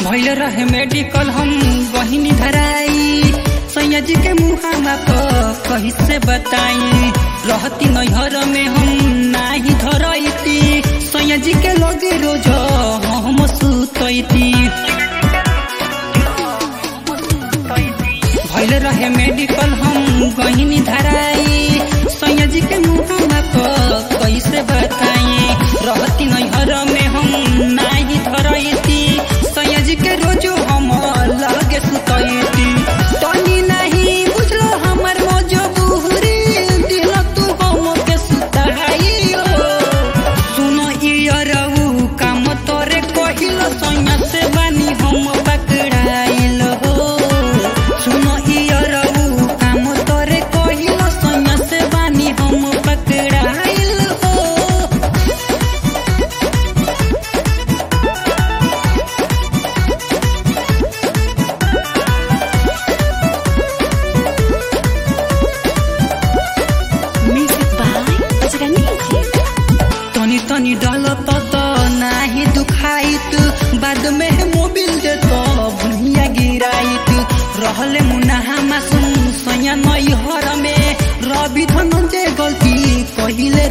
भैल रहे मेडिकल हम बहिनी धराई सैया जी के मुहामा पर कही से बताई रहती नैहर में हम नाही धरती सैया जी के लगे रोज हम सुतती भैल रहे मेडिकल हम बहिनी धराई सैया जी के मुहामा पर कैसे बताई रहती नैहर में हम नाही धरती सैया जी के रोज हम लगे सुतती तनी नहीं बुझलो हमर मजबूरी दिल तू हम के सुताई सुनो इयरऊ काम तोरे कहिल सैया से बानी हम पकड़ाइल हो सुनो इयरऊ काम तोरे कहिल सैया से बानी हम पकड़ाइल हो Music by Bajraniji. तनी तनी डाल त नाही दुखाइत बाद में मोबिल दे तो भुइया गिराइत रहले मुनाहा मासुम सैया नई हर में रवि धनंजय गलती कहिले